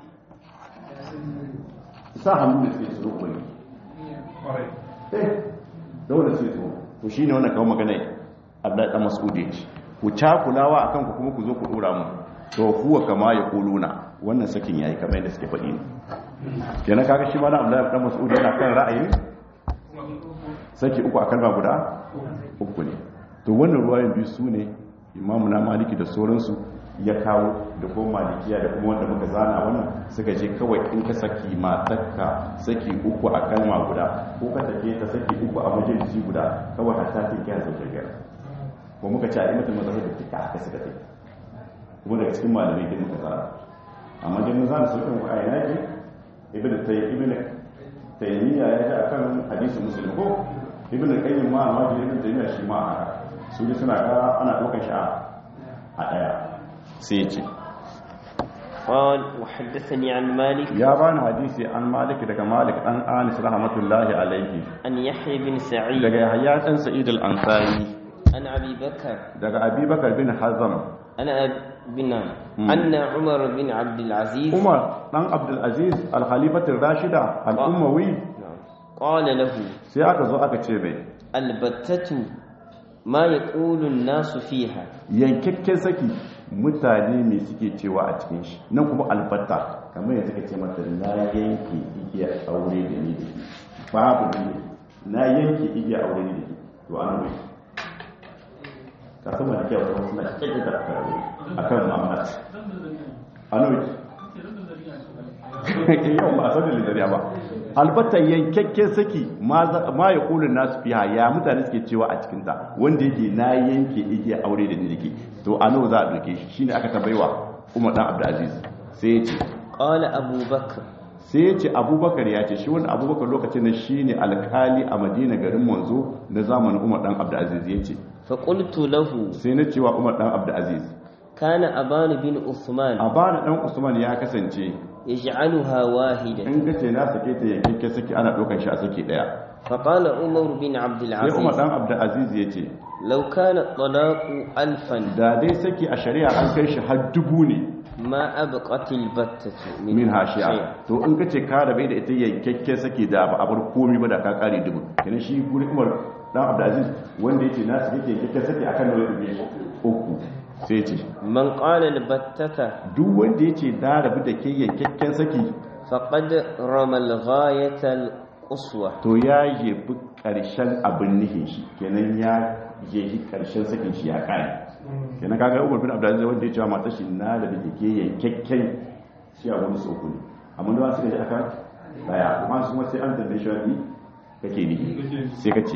sa hannu da suke tsoro ko ne eh da wanda suke tsoro to shine wannan kawo magana Abdullahi dan Mas'ud ya ce ku cakulawa akan ku kuma ku zo ku dora mu to huwa kama ya kuluna wannan sakin yayi kamar yadda suke faɗi ne kenan kaga shi ma na Abdullahi dan Mas'ud yana kan ra'ayin saki uku a kalma guda uku ne to wannan ruwayan biyu su ne imamu na maliki da sauransu ya kawo da kuma malikiya da kuma wanda muka zana wannan suka je kawai in ka saki matakka saki uku a kalma guda ko ka take ta saki uku a majalisi guda kawai hatta ta kiyan sauke gara ko muka ce a yi mutum mazhabi da duka haka suka take kuma daga cikin malamai da muka tsara amma dai mun zana sauƙin wa ayyana ke ibn tayyib ibn taymiya ya ji akan hadisi muslim ko ibn qayyim ma amma da ibn taymiya shi ma haka su ne suna ga ana ɗaukar shi a daya sai ya ce قال وحدثني عن مالك ya bani hadisi an malik daga malik dan anis rahmatullahi alaihi عن يحيى بن سعيد daga yahya dan sa'id al-ansari عن أبي بكر daga abubakar bin hazam عن أب- بن أن عمر بن عبد العزيز umar dan abdul aziz al-khalifatul rashida al-ummawi نعم. قال له sai aka zo aka ce mai البتة ما يقول الناس فيها yankakken saki mutane mai suke cewa a cikin shi nan kuma albatta kamar yanzu ka ce mata na yanke igiya aure da ni da ke babu ne na yanke igiya aure da ke to an mai ka sama da kyau kuma suna cikin da karbe a kan muhammad an mai yau ba a san da lidariya ba albatta yankakken saki ma ya kulun nasu fiha ya mutane suke cewa a cikinta wanda yake na yanke igiya aure da ni da ke to a nawa za a doke shi shine aka tabaiwa umar dan abdulaziz sai ya ce قال أبو بكر sai ya ce abubakar ya ce shi wani abubakar lokacin da shi ne alkali a madina garin manzo na zamanin umar dan abdulaziz ya ce فقلت له sai na cewa umar dan abdulaziz كان أبان بن عثمان a bana dan usman ya kasance يجعلها واحدة in ka ce na sake ta yankin saki ana ɗaukar shi a saki ɗaya فقال عمر بن عبد sai umar العزيز dan abdulaziz ya ce لو كان الطلاق ألفا da dai saki a shari'a an kai shi har dubu ne ما أبقت البتة min hashiya to in ka ce ka rabe da ita yankakken saki da ba a bar komi ba da ka kare dubu kenan shi guri umar dan abdulaziz wanda yake na sake yankakken saki akan nawa dubu uku sai ce من قال البتة duk wanda ya ce na rabu da ke yankakken saki فقد رمى الغاية القصوى to ya jefi ƙarshen abin nihin shi kenan ya jefi ƙarshen sakin shi ya kare kenan kaga umar bin abdulaziz wanda ya cewa matar shi na rabu da ke yankakken shi a wani soko ne amma da wasu da aka daya kuma su ma sai an tambaye shi wani kake nihi sai ka ce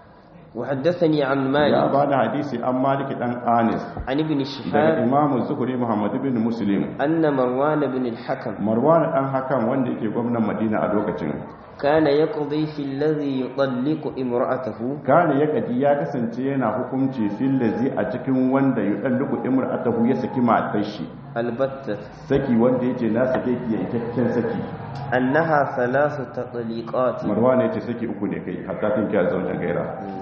وحدثني عن ya مالك ba da hadisi an maliki dan anis عن ابن daga شهاب imamu zuhuri muhammad bin muslim أن مروان بن الحكم marwan dan hakan wanda yake gwamnan madina a lokacin كان يقضي في الذي يطلق امرأته kana ya kadi ya kasance yana hukunci fil lazi a cikin wanda yudalluku imra'atahu ya saki matar shi البتة saki wanda yace na sake ki yankakken saki أنها ثلاث تطليقات marwan yace saki uku ne kai hatta kin kiya zauna gaira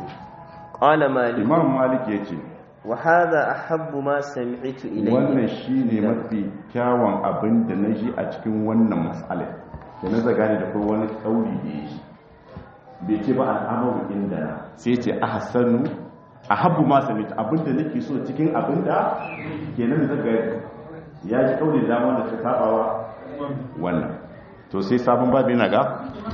قال مالك imam malik yace وهذا أحب ما سمعت إلي wannan shine mafi kyawun abin da na ji a cikin wannan mas'alar da na zaga ne da kuma wani kauli da ya shi bai ce ba al'amaru inda na sai ce a hassanu a habbu ma samita abin da nake so cikin abin da ke nan zaga ya ji kauli da dama da ta sabawa wannan to sai sabon babu yana ga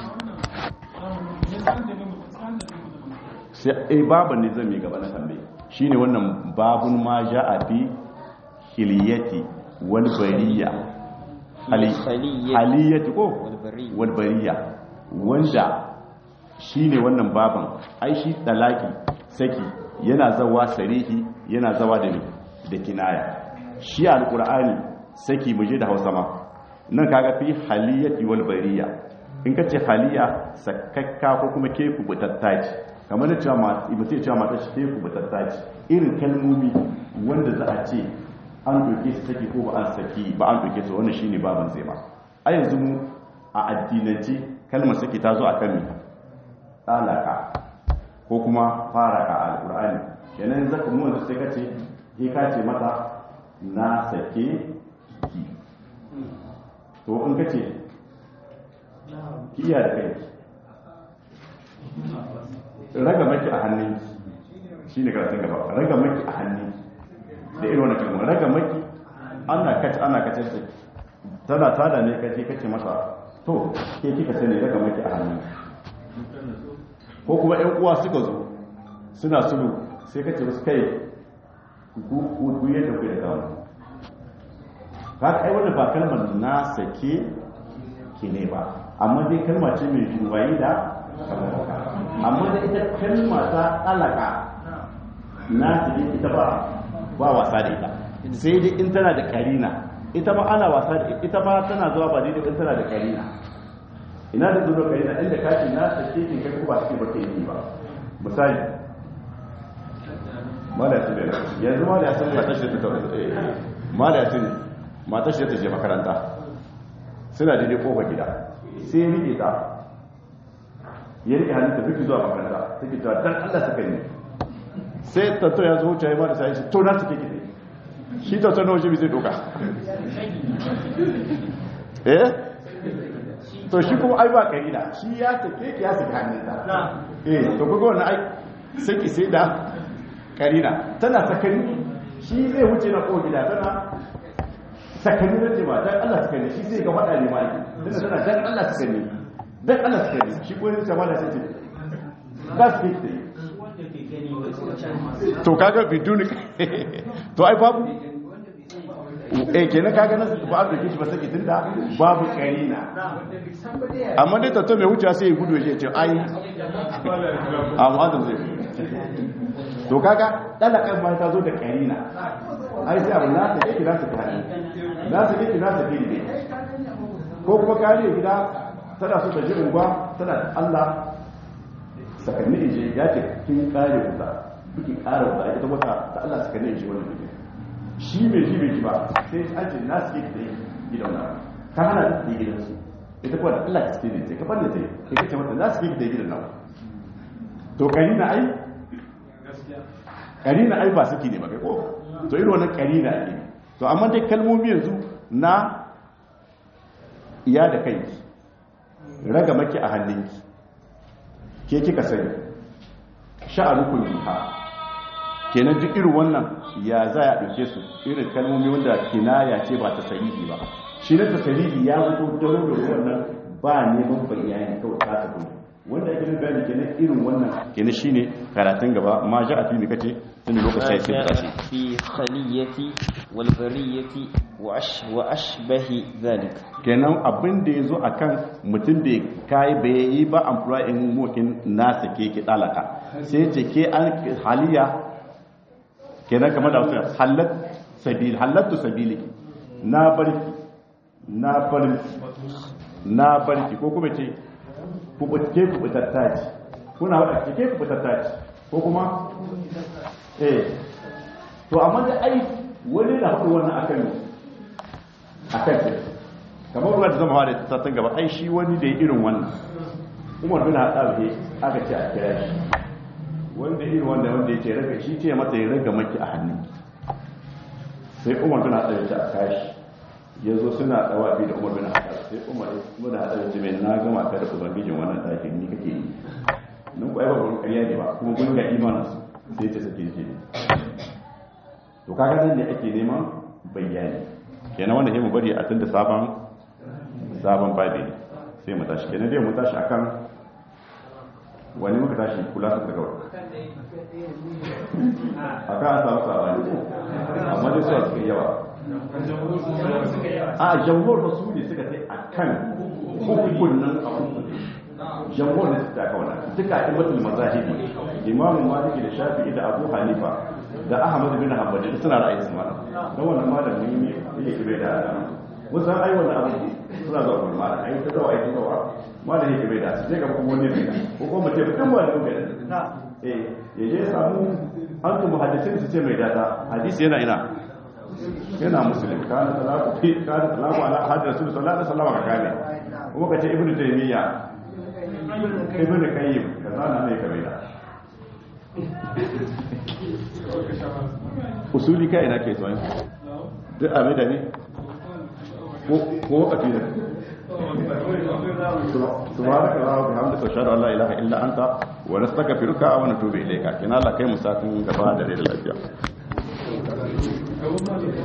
sai eh babu ne zan yi gaba na tambaye shine wannan babun ma ja'a fi hiliyati wal bariya hali Haliyati. haliyati ko والبرية. wal bariya wanda shine wannan baban ai shi dalaki saki yana zawa sarihi yana zawa da ni da kinaya shi alqur'ani saki muje da Hausa ma nan kaga fi haliyati wal bariya in kace haliya sakakka ko kuma ke kubutattaci kamar da cewa mata ibi sai cewa mata shi ke kubutattaci irin kalmomi wanda za a ce an doke su saki ko ba an saki ba an doke su wannan shine baban zai ba a yanzu mu a addinance kalmar saki ta zo akan mi talaka ko kuma faraka a alqur'ani kenan zaka mu yanzu sai kace ke ka ce mata na sake ki to in kace ki iya da kai raga maki a hannun shi ne karatun gaba raga maki a hannun da irin wani kalmar raga maki ana kace ana kace su tana tada ne kace kace masa to ke kika sani raga maki a hannun ko kuma ƴan uwa suka zo suna sulu sai kace musu kai ku ku ku yadda ku da kawo ka kai wannan ba kalmar na sake ki ne ba amma dai kalma ce mai juwayi da amma da ita kalma ta alaka na cikin ita ba ba wasa da ita sai dai in tana da karina ita ma ana wasa da ita ma tana zuwa ba daidai in tana da karina ina da zuwa karina inda kashi na sake kin kai ko ba take ba kai ba misali mala yasin da yanzu mala yasin matar shi ta mala yasin matar shi ta je makaranta suna daidai kofa gida sai rike ta ya rike hannun ta biki zuwa makaranta take cewa dan Allah saka ne sai tatto ya zo wuce ya ba da sai shi to na suke kide shi tatto na waje bai zai doka eh to shi kuma ai ba karina shi ya take ki ya saki hannun ta eh to kuga wannan ai saki sai da karina tana sakani shi shi zai wuce na ko gida tana sakani na ce ba dan Allah sakani shi zai ga faɗa ne ma ake tunda tana dan Allah sakani dan Allah sakani shi ko yin sama da sai ce that's big thing to kaga biduni to ai babu eh kenan kaga nan ba da kishi ba sai tunda babu karina amma dai tatto mai wuce sai ya gudu ya ce ai amma da zai to kaga dalakan ma ta zo da karina ai sai abu na ta yake na ta kare na ta yake na ta kire ko kuma kare gida tana so ta ji unguwa tana da Allah sakanni inje ya ce kin kare wuta kike kare wuta ita wata da Allah sakanni inje wannan kike shi mai ji bai ji ba sai an ce na suke da gidan na ka hana da gidan su ita kuwa da Allah ta suke da ka fanne sai kai kace mata na suke da gidan nan to karina ai karina ai ba suke ne ba kai ko to irin wannan karina ne to amma dai kalmomi yanzu na iya da kai raga maki a hannunki ke kika sani sha'anukun biha kenan duk irin wannan ya za a ɗauke su irin kalmomi wanda kinaya ce ba ta sarihi ba shi na ta sarihi ya fito daro da wannan ba neman bayani kawai ta tafi wanda ake nan bayani kenan irin wannan kenan shine karatun gaba ma ja a fili kace tun lokacin sai جاء ta tashi في خلية والبرية وأش وأشبه ذلك kenan abin da ya zo a kan mutum da kayi bai yi ba amfura in mokin nasa ke ki dalaka sai ce ke an haliya kenan kamar da wasu halat sabili halattu sabili na barki na barki na barki ko kuma ce ke kubutatta ce kuna wadda ke kubutatta ce ko kuma eh to amma da ai wani da haɗu wannan akan akan ce kamar ruwa da zama da tattun gaba ai shi wani da ya irin wannan umar bin haɗa ne aka ce a kira shi wanda irin wanda wanda ya ce raga shi ce mata ya raga maki a hannun sai umar bin haɗa ya ce a kashi ya zo suna ɗawa bi da umar bin haɗa sai umar bin haɗa ya ce mai na gama ka da ubangijin wannan ɗakin ni kake yi nan ku aiba gurin ƙarya ne ba kuma gurin ga imanin su sai ce sake ce ne to kaga nan ne ake neman bayani kenan wanda sai mu bari a tunda sabon sabon babi ne sai mu tashi kenan dai mu tashi akan wani muka tashi kula su daga wani a kan samu sabani amma dai suwa suka yawa a jamhur ba su ne suka sai a kan hukunan abu jamhur ne suka kawo na duka a imatul mazahibi imamu maliki da shafi'i da abu hanifa da ahmad bin hanbali suna ra'ayi su mana don wannan malamin ne yake kibe da wasan ai wannan abu suna zuwa kuma mala ai ta zuwa ai ta zuwa mala yake bai da su je ga kuma wani bai ko kuma mutum mutum wani bai da eh ya je samu an kuma hadisin su ce mai data hadisi yana ina yana muslim kana talaku fi kana talaku ala hadis rasul sallallahu alaihi wasallam ka kane kuma kace ibnu taymiya ibnu qayyim kaza na mai kabe da usuli kai ina kai tsoyin duk abin da ne ko wakati ne سبحانك اللهم وبحمدك اشهد ان لا اله الا انت ونستغفرك ونتوب اليك كنا الله kai musafin gaba da rai da lafiya